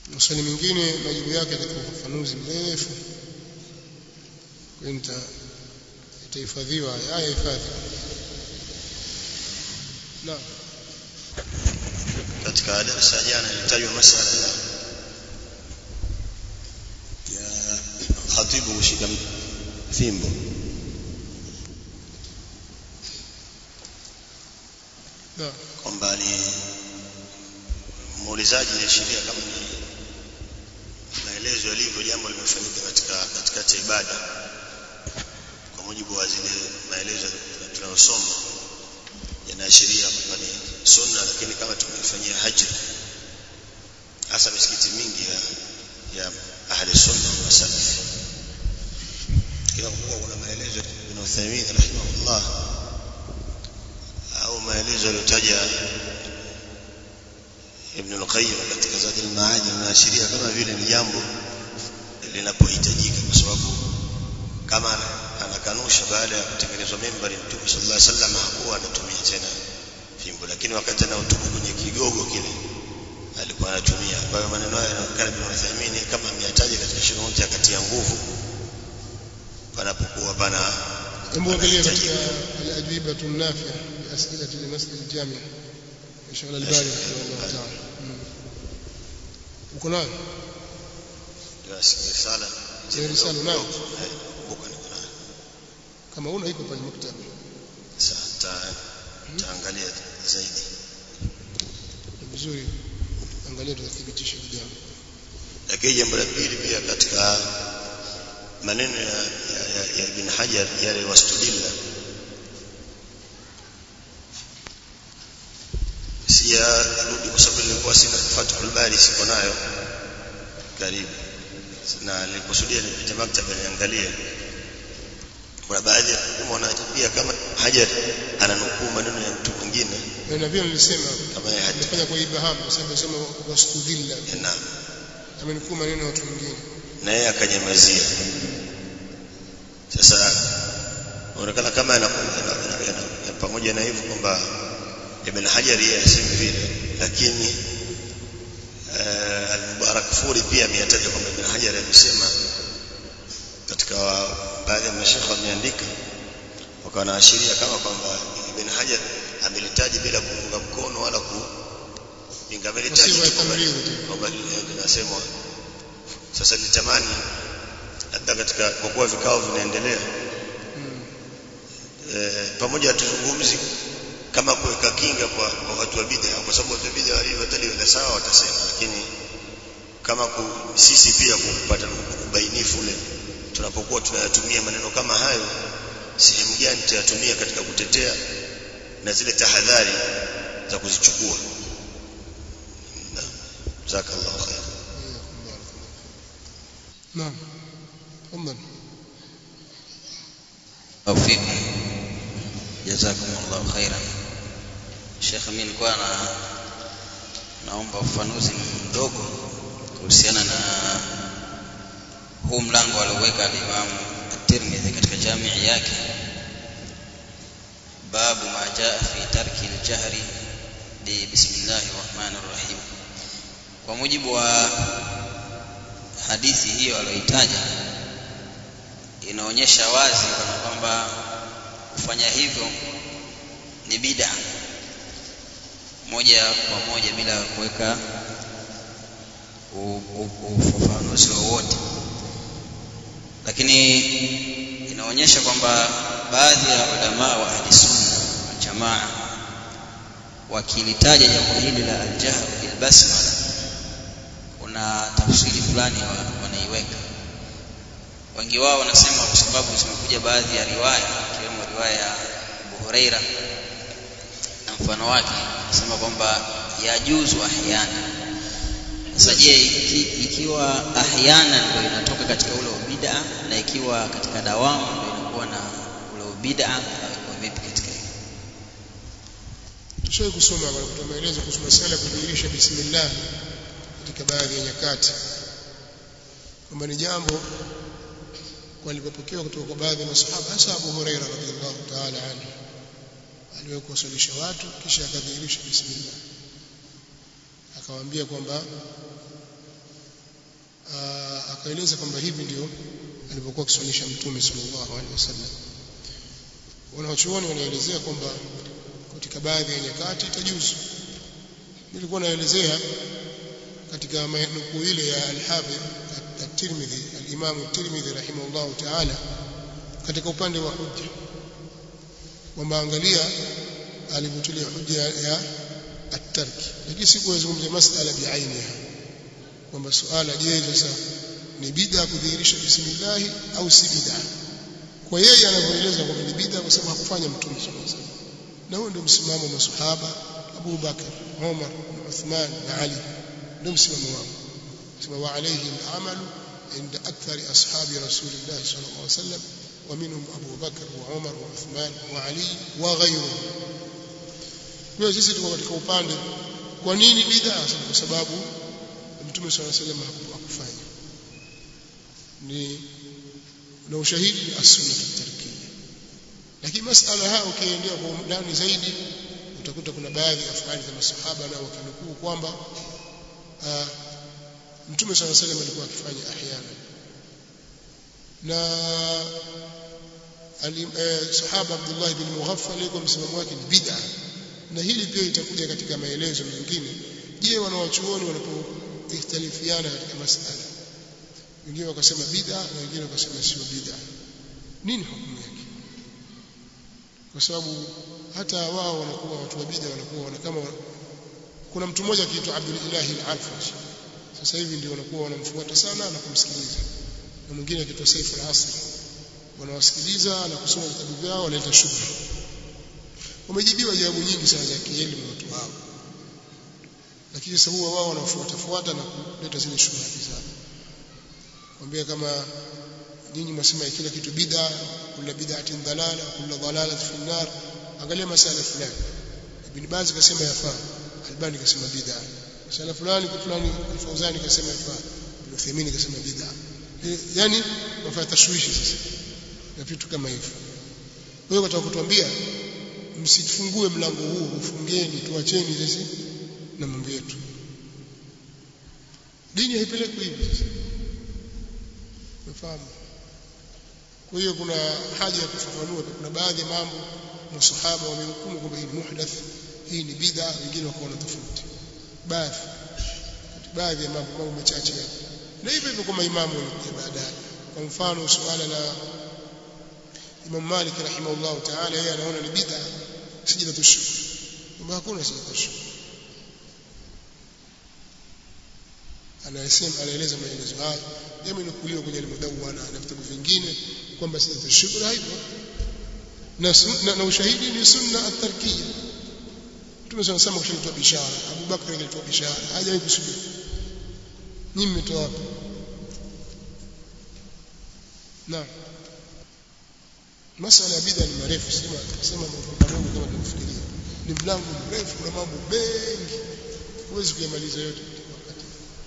maswali mengine majibu yake katika ufafanuzi mrefu kwa hiyo itahifadhiwa haya hifadhi naam katika darasa jana ilitajwa masala ya khatibu kushika fimbo naam kwamba ni muulizaji iliashiria kama ni maelezo yalivyo jambo limefanyika katika katikati ya ibada kwa mujibu wa zile maelezo tunayosoma yanaashiria kwamba ni sunna lakini kama tumefanyia hajri hasa misikiti mingi ya ya ahli sunna wa salaf kila kumbuka kuna maelezo ibn Uthaymeen rahimahullah au maelezo yaliyotaja Ibn al-Qayyim katika Zad al-Ma'ad linaashiria kama vile ni jambo linapohitajika kwa sababu kama anakanusha baada ya kutengenezwa mimbari Mtume sallallahu alaihi wasallam hakuwa anatumia tena fimbo lakini wakati anaotubu kwenye kigogo kile alikuwa anatumia kwa hiyo maneno haya yanaonekana Ibn Uthaymeen kama ameyataja katika shuruti ya kati ya nguvu panapokuwa pana hebu angalia katika al-ajwibatu an-nafi'a bi as'ilati al-mas'al al-jami' insha Allah al-bari rahimahullah ta'ala uko nayo risala Ile risala unayo? Eh, kumbuka niko nayo kama una iko pale maktaba sasa taangalia zaidi Ni vizuri angalia tutathibitisha jambo lakini jambo la pili pia katika maneno ya, ya, ya, ya Ibn Hajar yale wastudilla siyarudi kwa sababu nilikuwa sina Fathul Bari siko nayo karibu na nilikusudia nipite maktaba niangalie kuna baadhi ya hukumu wanajibia kama Hajar ananukuu maneno ya mtu mwingine na na vile nilisema kama yeye Hajar nimefanya kwa ibham kwa sababu nasema wastudilla na amenukuu maneno ya watu wengine na yeye akanyamazia sasa inaonekana kama yana- yana- yana- yana- pamoja na hivyo kwamba Ibn Hajar yeye asemi vile lakini uh, al-Mubarak Furi pia ameyataja kwamba Ibn Hajar amesema katika baadhi ya mashekhe wameandika wakawa wanaashiria kama kwamba Ibn Hajar amelitaji bila kuunga mkono wala kupinga amelitaji Wasiwa ya tu kwamba- tamriri tu. kwamba linasemwa sasa nitamani labda katika kwa kuwa vikao vinaendelea eh, pamoja tuzungumzi kama kuweka kinga kwa, kwa watu wa bid'a kwa sababu watu wa bid'a walivyotalia sawa watasema lakini kama ku, sisi pia kupata ubainifu ule tunapokuwa tunayatumia maneno kama hayo sehemu gani tutayatumia katika kutetea na zile tahadhari za kuzichukua Naam. jazakallahu khair naam tafadhali توفيقكم جزاكم الله خيرا Sheikh mimi nilikuwa na naomba ufafanuzi mdogo kuhusiana na huu mlango alioweka al-Imam At-Tirmidhi katika jamii yake babu ma jaa fi tarki al-jahri bi bismillahir rahmanir rahim kwa mujibu wa hadithi hiyo aliyoitaja inaonyesha wazi kana kwamba kufanya hivyo ni bid'a moja kwa moja bila kuweka u- u- ufafanuzi wowote lakini inaonyesha kwamba baadhi ya ulama wa ahli sunna wal jamaa wakilitaja jambo hili la aljahr bil basmala kuna tafsiri fulani wa- wanaiweka wengi wao wanasema kwa sababu zimekuja baadhi ya riwaya ikiwemo riwaya ya Abu Huraira na mfano wake nasema kwamba yajuzu ahyana sasa je iki, ikiwa ahyana ndio inatoka katika ule ubida na ikiwa katika dawamu ndio inakuwa na ule ubida au iko vipi katika hilo tushawahi kusoma kwa kutoa maelezo kuhusu masuala ya kudhihirisha bismillah katika baadhi ya nyakati kwamba ni jambo kwa lilipopokewa kutoka kwa baadhi ya masahaba hasa Abu Huraira radhiallahu ta'ala anhu aliwahi kuwasalisha watu kisha akadhihirisha bismillah akawaambia kwamba akaeleza kwamba hivi ndio alivyokuwa akiswalisha mtume sallallahu alaihi wasallam wanawachuoni wanaelezea kwamba katika baadhi ya nyakati itajuzu nilikuwa naelezea katika nukuu ile ya al-Hafidh at-Tirmidhi al-Imam at-Tirmidhi rahimahullah ta'ala katika upande wa hujja kwamba angalia alivyotulia hujja ya at-tarki lakini sikuzungumzia masala biainiha kwamba suala je sasa ni bid'a kudhihirisha bismillah au si bid'a kwa yeye anavyoeleza kwamba ni bid'a kwa sababu hakufanya mtume sallallahu alaihi wasallam na huo ndio msimamo wa masahaba Abu Bakar Umar na Uthman na Ali ndio msimamo wao sema wa alayhi al-amalu inda akthari ashabi rasulillah sallallahu alaihi wasallam ومنهم أبو بكر وعمر وعثمان وعلي وغيرهم kwa sisi tuko katika upande kwa nini bid'a kwa sababu mtume swalla sallam hakufanya ni na ushahidi ni as-sunnah at-tarkiyya lakini masala haya ukiendea kwa undani zaidi utakuta kuna baadhi ya afali za masahaba na wakinukuu kwamba mtume swalla sallam alikuwa akifanya ahyana na sahaba Abdullah bin Mughaffal yuko msimamo wake ni bid'a na hili pia itakuja katika maelezo mengine je wanawachuoni wanapoikhtalifiana katika masala wengine wakasema bid'a na wengine wakasema sio bid'a nini hukumu yake kwa sababu hata wao wanakuwa watu wa bid'a wanakuwa wana kama kuna mtu mmoja akiitwa Abdul Ilahi al-Alfash sasa hivi ndio wanakuwa wanamfuata sana na kumsikiliza na mwingine akiitwa Saif al-Asr wanawasikiliza na kusoma vitabu vyao wanaleta shubha wamejibiwa jawabu nyingi sana za kielimu watu hao lakini sasa huwa wao wanafuata fuata na kuleta zile shubha zao kwambia kama nyinyi mnasema kila kitu bid'a kula bid'atin dalala kula dalala fi nar angalia masala fulani ibn Baz kasema yafaa Albani kasema bid'a masala fulani kwa fulani Fauzani kasema yafaa Ibn Uthaymeen kasema bid'a yani wafanya tashwishi sasa na vitu kama hivyo wewe unataka kutuambia msifungue mlango huu ufungeni tuacheni sisi na mambo yetu dini haipelekwi hivi sasa umefahamu kwa hiyo kuna haja ya kufafanua kuna baadhi ya mambo masahaba wamehukumu kwamba hii ni muhdath hii ni bid'a wengine wakaona tofauti baadhi baadhi ya mambo mambo machache na hivyo hivyo kwa maimamu walikuja baadaye kwa mfano suala la Imam Malik rahimahullah ta'ala yeye anaona ni bid'a sijidatu shukr kwamba hakuna sijidatu shukr anasema anaeleza maelezo haya yamenukuliwa kwenye al-Mudawwana na vitabu vingine kwamba sijidatu shukr haipo na, na, na ushahidi ni sunna at-tarkiyya Mtume sana sema kushitoa bishara Abu Bakr alitoa bishara hajawahi kusubiri nyinyi mmetoa wapi Naam masala ya bid'a ni marefu sema sema mambo madogo kama tunafikiria ni mlango mrefu na mambo mengi huwezi kuyamaliza yote wakati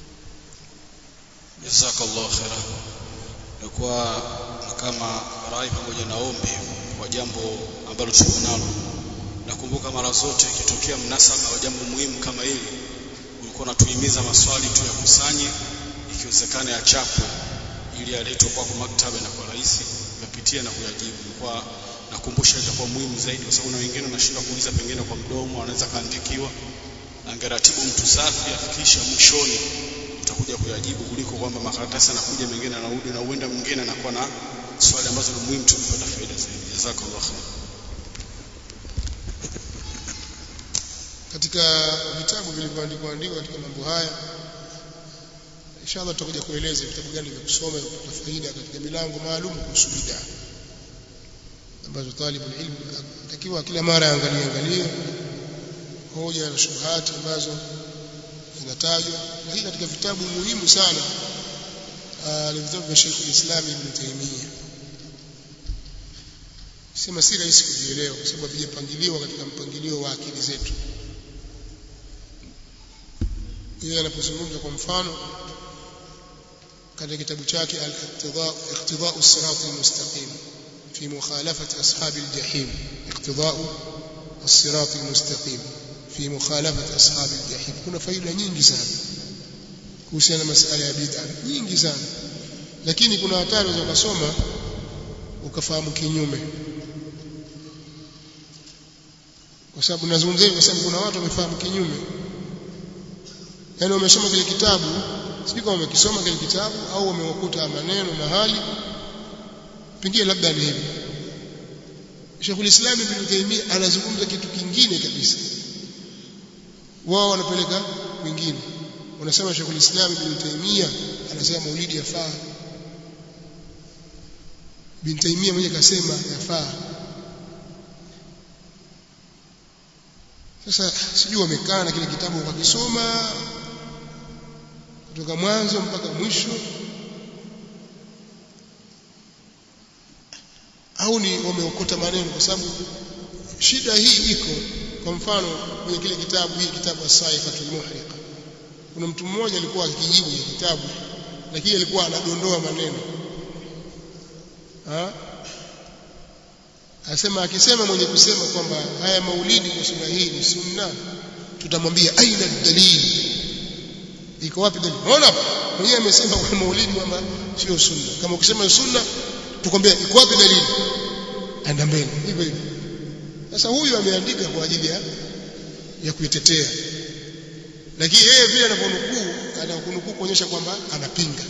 jazakallahu khairan kwa kama rai pamoja na ombi kwa jambo ambalo tuko nalo nakumbuka mara zote ikitokea mnasaba wa jambo muhimu kama hili ulikuwa unatuhimiza maswali tu yakusanye ikiwezekana yachapwe ili yaletwe kwako maktaba na kwa rahisi uyapitie na kuyajibu kwa nakumbusha itakuwa muhimu zaidi kwa sababu na wengine wanashindwa kuuliza pengine kwa mdomo wanaweza kaandikiwa angeratibu mtu safi afikisha mwishoni utakuja kuyajibu kuliko kwamba makaratasi anakuja mengine anarudi na uenda mwingine anakuwa na swali ambazo ni muhimu tu kupata faida zaidi jazakallahu khair katika vitabu vilivyoandikwa andikwa katika mambo haya inshallah tutakuja kueleza vitabu gani vya kusoma kupata faida katika milango maalum kuhusu bid'a ambazo talibul ilm atakiwa kila mara angalie angalie hoja na shubuhati ambazo zinatajwa lakini katika vitabu muhimu sana ni vitabu vya Sheikh al-Islam Ibn Taymiyyah sema si rahisi kuvielewa kwa sababu havijapangiliwa katika mpangilio wa akili zetu yeye anapozungumza kwa mfano katika kitabu chake al-iqtida iqtida as-sirat al-mustaqim fi mukhalafati ashab al-jahim iqtida as-sirat al-mustaqim fi mukhalafati ashab al-jahim kuna faida nyingi sana kuhusiana na masala ya bid'a nyingi sana lakini kuna hatari za kusoma ukafahamu kinyume kwa sababu nazungumzia kwa sababu kuna watu wamefahamu kinyume yaani wamesoma kile kitabu sijui kama wamekisoma kile kitabu au wamewakuta maneno mahali pengine labda ni hivi Sheikhul Islam Ibn Taymiyyah anazungumza kitu kingine kabisa wao wanapeleka kwingine wanasema Sheikhul Islam Ibn Taymiyyah anasema maulidi yafaa Ibn Taymiyyah mwenyewe kasema yafaa sasa sijui wamekaa na kile kitabu wakisoma kutoka mwanzo mpaka mwisho au ni wameokota maneno kwa sababu shida hii iko kwa mfano kwenye kile kitabu hii kitabu as-saifatul muhriqa kuna mtu mmoja alikuwa akijibu kile kitabu lakini alikuwa anadondoa maneno ha asema akisema mwenye kusema kwamba haya maulidi kwa sura hii ni sunna tutamwambia aina dalili iko wapi dalili unaona mwenyewe amesema kwa maulidi kwamba sio sunna kama ukisema sunna tukwambia iko wapi dalili anda mbele hivyo hivyo sasa huyu ameandika kwa ajili ya ya kuitetea lakini yeye vile anavyonukuu anakunukuu kuonyesha kwamba anapinga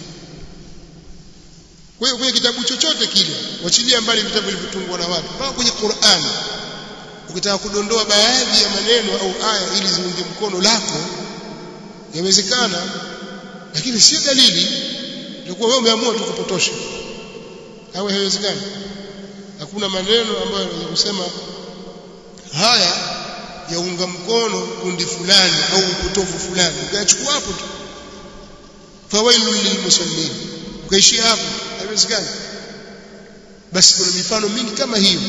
kwa hiyo kwenye kitabu chochote kile wachilia mbali vitabu vilivyotungwa na watu mpaka kwenye Qur'an ukitaka kudondoa baadhi ya maneno au aya ili ziunge mkono lako yawezekana lakini sio dalili itakuwa wewe umeamua tu kupotosha au haiwezekani hakuna maneno ambayo yanaweza kusema haya yaunga mkono kundi fulani au upotofu fulani ukachukua hapo tu fawailul lilmusallin ukaishia hapo haiwezekani basi kuna mifano mingi kama hiyo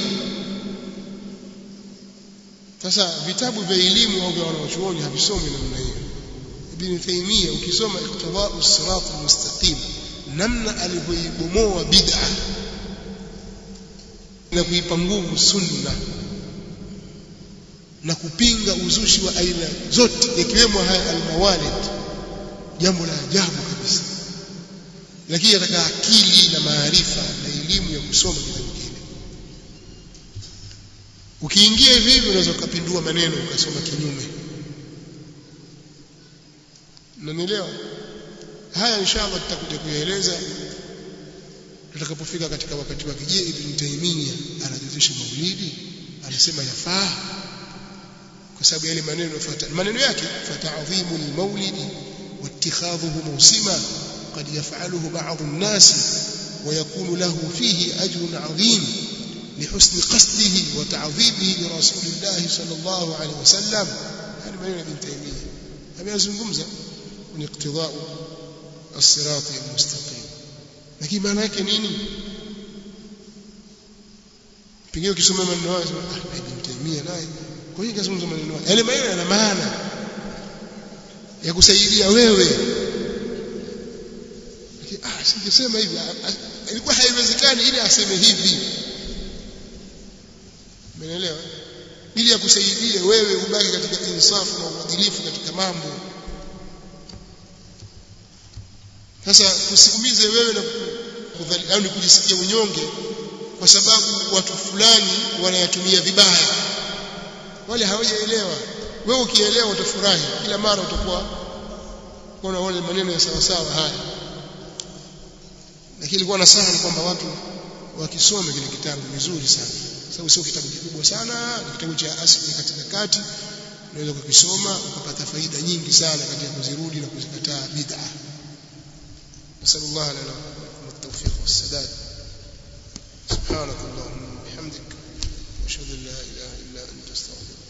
sasa vitabu vya elimu au vya wanachuoni havisomi namna hiyo Ibn Taymiyyah ukisoma iqtida'u sirat mustaqim namna alivyoibomoa bid'a na kuipa nguvu sunna na kupinga uzushi wa aina zote ikiwemo haya almawalid jambo la ajabu kabisa lakini ataka akili na maarifa na elimu ya kusoma kitabu kile ukiingia hivi hivi unaweza ukapindua maneno ukasoma kinyume unanielewa haya inshallah tutakuja kuyaeleza tutakapofika katika wakati wake je ibn Taymiyyah anajuzisha maulidi anasema yafaa kwa sababu yale maneno yafuata maneno yake fata'dhimu al-maulidi واتخاذه موسما قد يفعله بعض الناس ويكون له فيه أجر عظيم لحسن قصده وتعظيمه لرسول الله صلى الله عليه وسلم هذا ما ابن تيمية هذا يزنقمزة من اقتضاء الصراط المستقيم lakini maana yake nini pengine ukisoma maneno hayo sema ah ibn Taymiyyah naye kwa hiyo kazungumza maneno hayo yale maneno yana maana ya kusaidia wewe ah singesema hivi ilikuwa haiwezekani ili aseme hivi umeelewa ili akusaidie wewe ubaki katika insafu na uadilifu katika mambo sasa kusiumize wewe na kudhali au ni kujisikia unyonge kwa sababu watu fulani wanayatumia vibaya wale hawajaelewa wewe ukielewa utafurahi kila mara utakuwa kuona wale maneno ya sawa sawa haya lakini ilikuwa nasaha ni kwamba watu wakisome kile kitabu vizuri sana sababu sio kitabu kikubwa sana ni kitabu cha asili katika kati unaweza kukisoma ukapata faida nyingi sana katika kuzirudi na kuzikataa bid'a نسأل الله لنا ولكم التوفيق والسداد سبحانك اللهم وبحمدك واشهد ان لا اله الا انت استغفرك